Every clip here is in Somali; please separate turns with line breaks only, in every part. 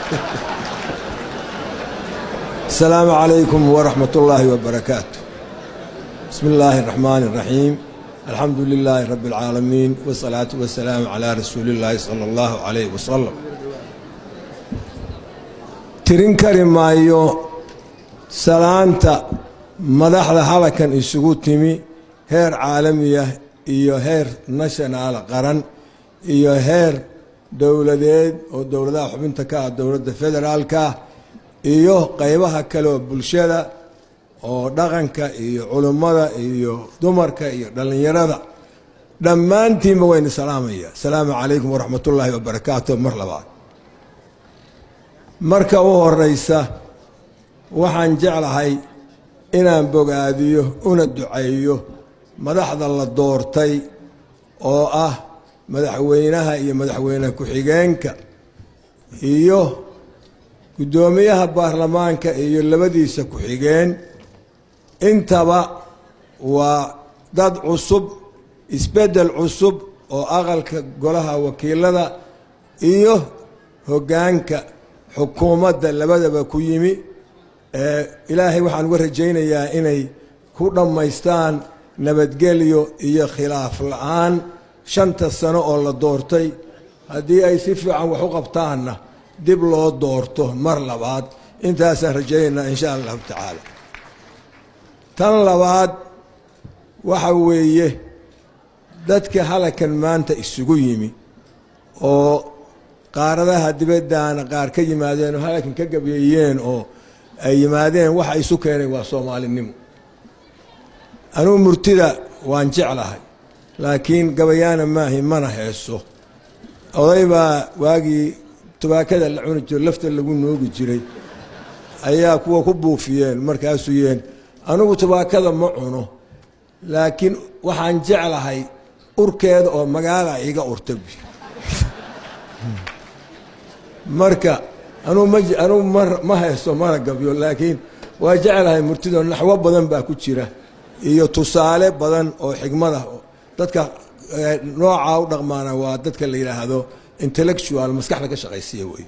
السلام عليكم ورحمة الله وبركاته بسم الله الرحمن الرحيم الحمد لله رب العالمين والصلاة والسلام على رسول الله صلى الله عليه وسلم tirin kari maayo salaanta madaxda halakan isugu timi heer caalamiya iyo heer national qaran iyo heer dowladeed oo dowladaha xubinta ka ah dowladda federaalka iyo qaybaha kale oo bulshada oo dhaqanka iyo culummada iyo dumarka iyo dhallinyarada dhammaantiinba wayna salaamaya asalaamu calaykum waraxmat ullaahi wabarakaatu mar labaad marka u horeysa waxaan jeclahay inaan bogaadiyo una duceeyo madaxda la doortay oo ah madaxweynaha iyo madaxweyne ku-xigeenka iyo guddoomiyaha baarlamaanka iyo labadiisa ku-xigeen intaba waa dad cusub isbeddel cusub oo aqalka golaha wakiilada iyo hoggaanka xukuumadda labadaba ku yimi ilaahay waxaan uga rajaynayaa inay ku dhammaystaan nabadgelyo iyo khilaaf la-aan shanta sano oo la doortay haddii ay si fiican wax u qabtaanna dib loo doorto mar labaad intaasaan rajaynaynaa insha allahu tacaala tan labaad waxa weeye dadka halakan maanta isugu yimi oo qaaradaha dibaddaana qaar ka yimaadeen oo halakan ka gabeeyeen oo ay yimaadeen waxa isu keenay waa soomaalinimo anugu murtida waan jeclahay laakiin gabayaana maahi mana heeso oday baa waagii tubaakada la cuni jiro lafta lagu noogi jiray ayaa kuwa ku buufiyeen markaasuu yeen anugu tubaakada ma cuno laakiin waxaan jeclahay urkeeda oo magaala iga urta marka anugu ma anugu ma ma haysto mana gabyo laakiin waa jeclahay murtido naxwo badan baa ku jira iyo tusaale badan oo xigmada dadka noocaa u dhaqmaana waa dadka la yidhaahdo intellectual maskaxda ka shaqaysiya wey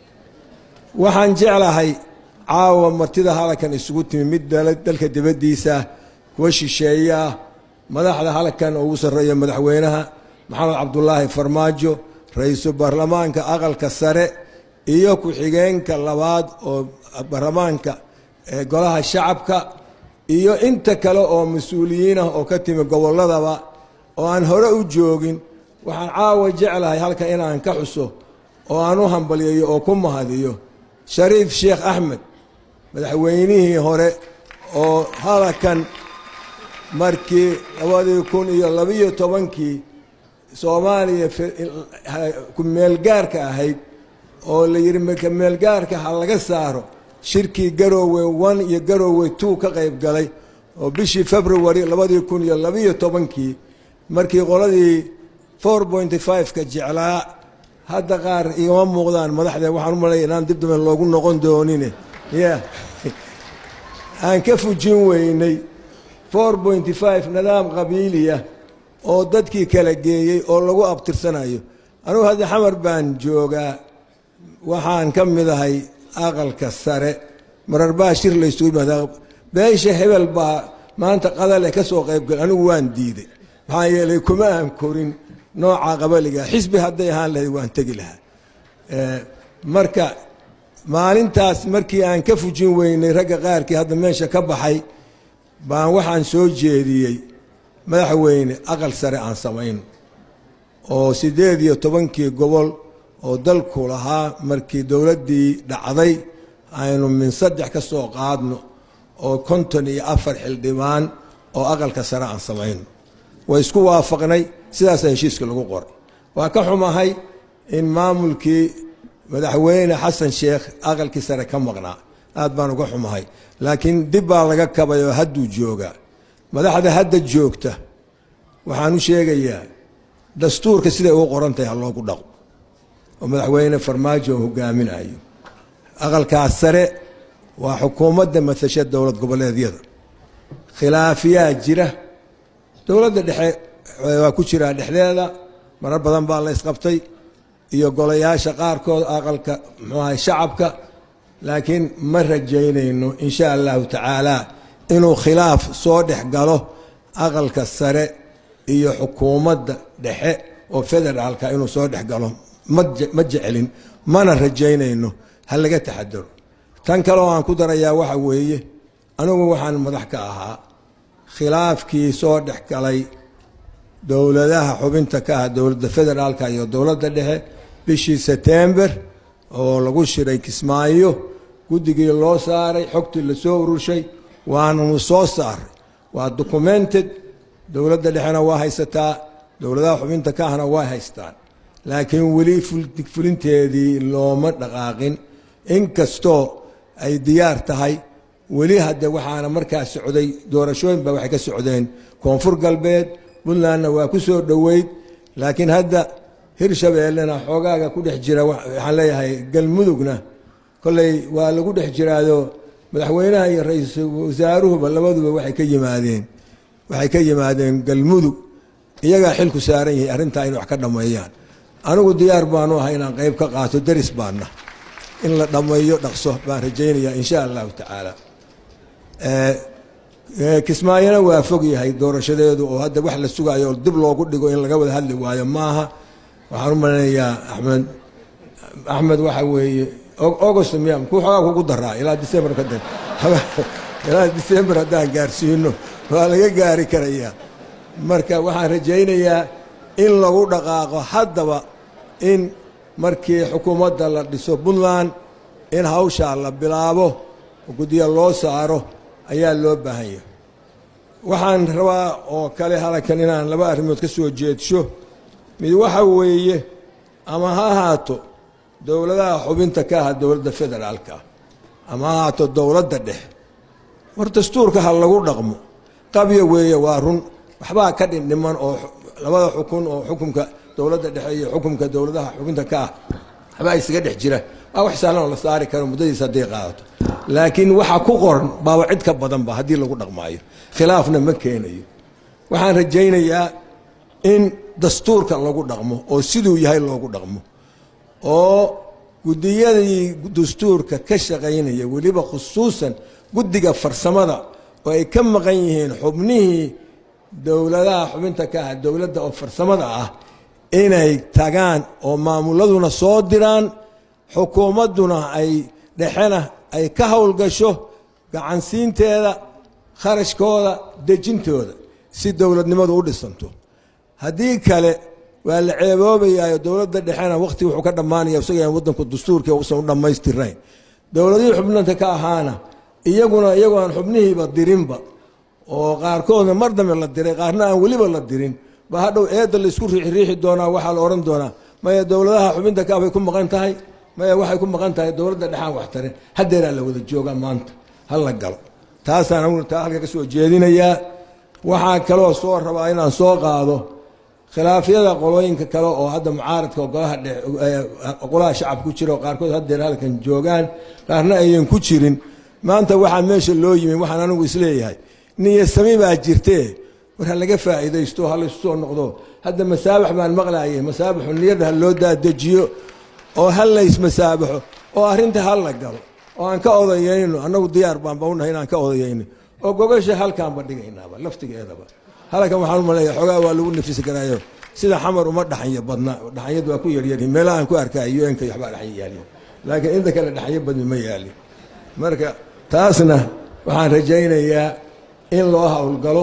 waxaan jeclahay caawa martida halakan isugu timi mid dalka dibaddiisa kuwa shisheeyaah madaxda halakan ugu sarreeya madaxweynaha maxamed cabdulaahi farmaajo ra-iisul baarlamaanka aqalka sare iyo ku-xigeenka labaad oo baarlamaanka golaha shacabka iyo inta kale oo mas-uuliyiin ah oo ka timi gobolladaba oo aan hore u joogin waxaan caawa jeclahay halka inaan ka xuso oo aan u hambalyeeyo oo ku mahadiyo shariif sheekh axmed madaxweynihii hore oo halakan markii labadii kun iyo labiyo tobankii soomaaliya kumeelgaarka ahayd oo la yidhi kameelgaarka ha laga saaro shirkii garoowe one iyo garoowe two ka qayb galay oo bishii february labadii kun iyo labiyo tobankii markii qoladii four pointy five-ka jeclaa hadda qaar igama muuqdaan madaxdee waxaan u malaya inaan dib dambe loogu noqon doonine ya aan ka fujin weynay four pointy five nidaam qabiiliya oo dadkii kala geeyey oo lagu abtirsanayo anugu hadda xamar baan joogaa waxaan ka mid ahay aqalka sare marar baa shir laysugu yimaadaa beesha hebel baa maanta qadale ka soo qaybgal anigu waan diiday maxaa yeelay kuma aan korin nooca qabaliga xisbi hadday ahaan lahayd waan tegi lahaa marka maalintaas markii aan ka fujin weynay ragga qaarkii hadda meesha ka baxay baan waxaan soo jeediyey madaxweyne aqal sare aan samayno oo siddeed iyo tobankii gobol oo dalku lahaa markii dowladdii dhacday aynu min saddex ka soo qaadno oo konton iyo afar xildhibaan oo aqalka sare aan samayno way isku waafaqnay sidaasa heshiiska lagu qoray waa ka xumahay in maamulkii madaxweyne xasan sheekh aqalkii sare ka maqnaa aad baan uga xumahay laakiin dib baa laga kabay oo hadduu joogaa madaxda hadda joogta waxaan u sheegayaa dastuurka siday ugu qoran tahay ha loogu dhaqo oo madaxweyne farmaajo oo hogaaminayo aqalkaas sare waa xukuumadda matasha dowlad goboleedyada khilaafiyaa jira dowladda dhexe waa ku jiraa dhexdeeda marar badan baa la isqabtay iyo golayaasha qaarkood aqalka muxuu ahay shacabka laakiin ma rajaynayno insha allahu tacaala inuu khilaaf soo dhex galo aqalka sare iyo xukuumadda dhexe oo federaalka inuu soo dhex galo ma jecelin mana rajaynayno ha laga taxadaro tan kale oo aan ku darayaa waxa weeye anigu waxaan madax ka ahaa khilaafkii soo dhex galay dowladaha xubinta ka ah dowladda federaalka iyo dowladda dhexe bishii setember oo lagu shiray kismaayo guddigii loo saaray xogtii lasoo ururshay waananu soo saaray waa documented dowladda dhexena waa haysataa dowladaha xubinta ka ahna waa haystaan laakiin weli fulinteedii looma dhaqaaqin inkastoo ay diyaar tahay weli hadde waxaana markaa socday doorashooyin ba waxay ka socdeen koonfur galbeed puntlandna waa ku soo dhoweyd laakiin hadda hirshabeellena xoogaaga ku dhex jira waxaan leeyahay galmudugna kolley waa lagu dhex jiraado madaxweynaha iyo ra-iisul wasaaruhuba labaduba waxay ka yimaadeen waxay ka yimaadeen galmudug iyagaa xilku saaran yahay arrintaa in wax ka dhammeeyaan anigu diyaar baanu ahay inaan qayb ka qaato deris baana in la dhammeeyo dhaqso baan rajaynayaa insha allahu tacaala kismaayona waa fog yahay doorashadeedu oo hadda wax la sugaayo oo dib loogu dhigo in laga wada hadli waayo maaha waxaan u maleynayaa axmed axmed waxa weeye august miya ku xoogaa kugu daraa ilaa december ka da ilaa december haddaan gaarsiino waa laga gaari karayaa marka waxaan rajaynayaa in lagu dhaqaaqo haddaba in markii xukuumadda la dhiso puntland in hawshaa la bilaabo oo guddiya loo saaro ayaa loo baahan yahay waxaan rabaa oo kale halkan inaan laba arrimood ka soo jeedsho mid waxa weeye ama ha ahaato dowladaha xubinta ka aha dowladda federaalka ah ama ha ahaato dowladda dhexe war dastuurka ha lagu dhaqmo qabya weeye waa run waxbaa ka dhindhiman oo labada xukun oo xukumka dowladda dhexe iyo xukumka dowladaha xubinta ka ah waxbaa isaga dhex jira waa wax sahlan oo la saari karo muddadiisa hadday qaadato laakiin waxa ku qoran baaba cid ka badanba haddii lagu dhaqmaayo khilaafna ma keenayo waxaan rajaynayaa in dastuurka lagu dhaqmo oo siduu yahay loogu dhaqmo oo guddiyadii dastuurka ka shaqaynaya weliba khusuusan guddiga farsamada oo ay ka maqan yihiin xubnihii dowladaha xubinta ka ah dowladda oo farsamada ah inay tagaan oo maamuladuna soo diraan xukuumadduna ay dhexena ay ka howlgasho gacansiinteeda kharashkooda dejintooda si dowladnimadu u dhisanto haddii kale waa la ceeboobayaayo dowladda dhexena wakhti wuxuu ka dhammaanaya isaga waddanku dastuurkii uusan u dhammaystirayn dowladihii xubnanta ka ahaana iyaguna iyagoo aan xubnihiiba dirinba oo qaarkoodna mar dambe la diray qaarna aan weliba la dirin ba hadhow eedda laysku riixriixi doonaa waxaa la odhan doonaa maya dowladaha xubinta ka bay ku maqan tahay maya waxay ku maqan tahay dowladda dhexaan wax tarin haddeeraa la wada joogaa maanta ha la galo taasaan aniguna taa halka ka soo jeedinayaa waxaa kaloo soo rabaa inaan soo qaado khilaafyada qolooyinka kale oo hadda mucaaradka golaha golaha shacab ku jira oo qaarkood haddeer halkan joogaan qaarna ayan ku jirin maanta waxaa meesha loo yimi waxaan anigu isleeyahay niyasami baa jirtee war ha laga faa'iidaysto ha laysu soo noqdo hadda masaabax baan maqlaayay masaabaxu niyadda ha loo daadejiyo oo ha laysmasaabaxo oo arrinta ha la galo oo aan ka odayayno annagu diyaar baanba unahay inaan ka odayayno oo gogasha halkaanba dhigaynaaba laftigeedaba halkan waxaan u maleeya xoogaa waa lagu nafisi karaayo sida xamar uma dhaxanyo badna dhaxanyadu waa ku yaryari meelahaan ku arkaayo un-ka waxbaa dhaxan yaaliyo laakiin inta kale dhaxanyo badni ma yaalin marka taasna waxaan rajaynayaa in loo howlgalo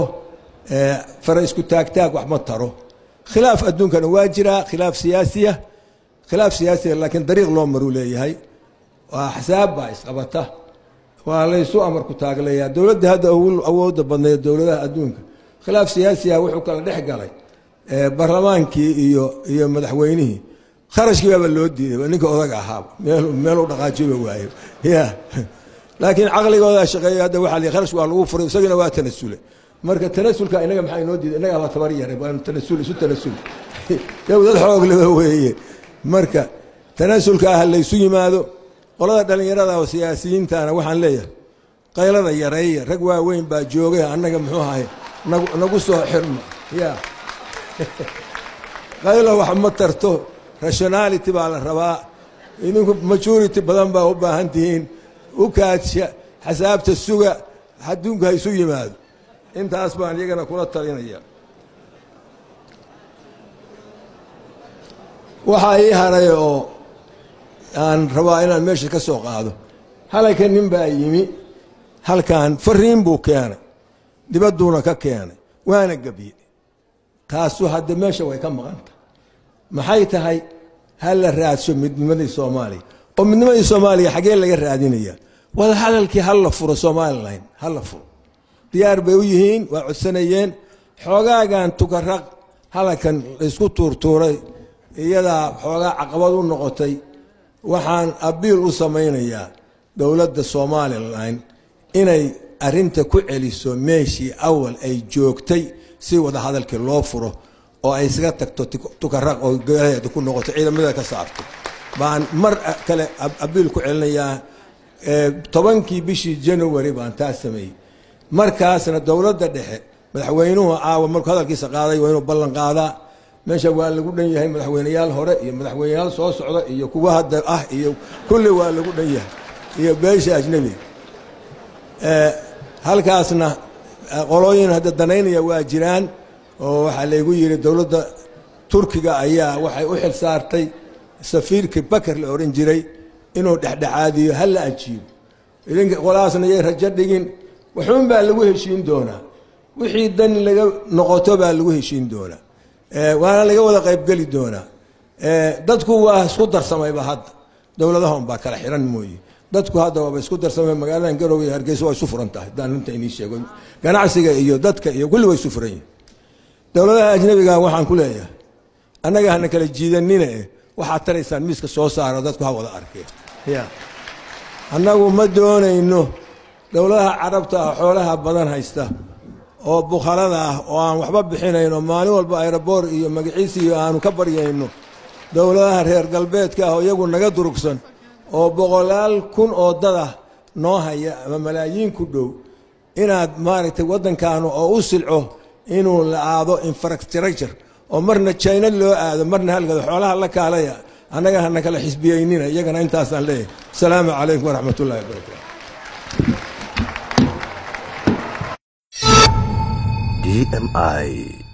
fara isku taagtaag wax ma taro khilaaf adduunkana waa jiraa khilaaf siyaasiya khilaaf siyaasiya laakiin dariiq loo maruu leeyahay waa axsaab baa isqabata waa laysu amarku taaglayaa dowladda hadda awoodda badneed dowladaha adduunka khilaaf siyaasiya wuxuu kala dhex galay barlamaankii iyo iyo madaxweynihii kharashkii baaba loo diiday ninka odaga ahaaba meel meel u dhaqaajiba waayo ya laakiin caqligoodaa shaqeeya hadda waxaa li kharash waa lagu furay isagana waa tanasule marka tanasulka inaga maxaa inoo diiday innagaa baa tabar yaray waanu tanasul isu tanasul dowlad xoog leba weeye marka tanasulka ah laysu yimaado qolada dhallinyarada oo siyaasiyiintana waxaan leeyahay qaylada yareeya rag waaweyn baa joogay annaga muxuu ahay nagu soo xirma ya qaylo wax ma tarto rationality baa la rabaa idinku majority badan baa u baahan tihiin u kaadsha xasaabta suga adduunka ha isu yimaado intaas baan iyagana kula talinaya waxaa ii haray oo aan rabaa inaan meesha ka soo qaado halayka nin baa yimi halkan fariin buu keenay dibadduuna ka keenay waana gebye taasu hadde meesha way ka maqanta maxay tahay ha la raadso midnimadii soomaaliya oo midnimadii soomaaliya xaggee laga raadinaya wada hadalkii ha la furo somalilan ha la furo diyaar bay u yihiin waa codsanayeen xoogaagan tukaraq halankan laysku tuurtuuray iyadaa xoogaa caqabad u noqotay waxaan abiil u samaynayaa dowladda somalilan inay arinta ku celiso meeshii awal ay joogtay si wada hadalkii loo furo oo ay isaga tagto tukaraq oo golaheeda ku noqoto ciidamada ka saarto baan mar kale abiil ku celinayaa tobankii bishii january baan taa sameeyey markaasna dowladda dhexe madaxweynuhu caawa markuu hadalkiisa qaaday waa inuu ballan qaadaa meesha waa lagu dhan yahay madaxweyneyaal hore iyo madaxweyneyaal soo socda iyo kuwa hadda ah iyo kulli waa lagu dhan yahay iyo beesha ajnebiga halkaasna qolooyin hadda danaynaya waa jiraan oo waxaa laygu yidhi dowladda turkiga ayaa waxay u xil saartay safiirkii bakar la odhan jiray inuu dhexdhexaadiyo ha la ajiibo idinka qolahaasna yay rajo dhigin waxuun baa lagu heshiin doonaa wixii dan laga noqoto baa lagu heshiin doonaa waana laga wada qaybgeli doonaa dadku waa isku darsamayba hadda dowladaha unbaa kala xiran mooye dadku hadda waaba isku darsamay magaaladan garowe iyo hargeysa waa isu furan tahay hadaan runta inii sheego ganacsiga iyo dadka iyo kulli waa isu furan yihin dowladaha ajnabiga waxaan ku leeyahay annaga hana kala jiidanine waxaad taraysaan miiska soo saaro dadku ha wada arkeen ya annagu ma doonayno dowladaha carabta ah xoolaha badan haysta oo bukhalada ah oo aan waxba bixinayn oo maalin walba aeroboor iyo magaciisi iyo aanu ka baryayno dowladaha reer galbeedka ah oo iyagu naga durugsan oo boqolaal kun oo dadah noo haya ama malaayiin ku dhow inaad maaragtay waddankaanu oo u silco inuu la aado infrastructure oo marna jina loo aado marna halgado xoolaha la kaalaya annaga hana kala xisbiyeynina iyagana intaasaan leeyahay asalaamu calaykum waraxmat ullahi wabarakatu
DMI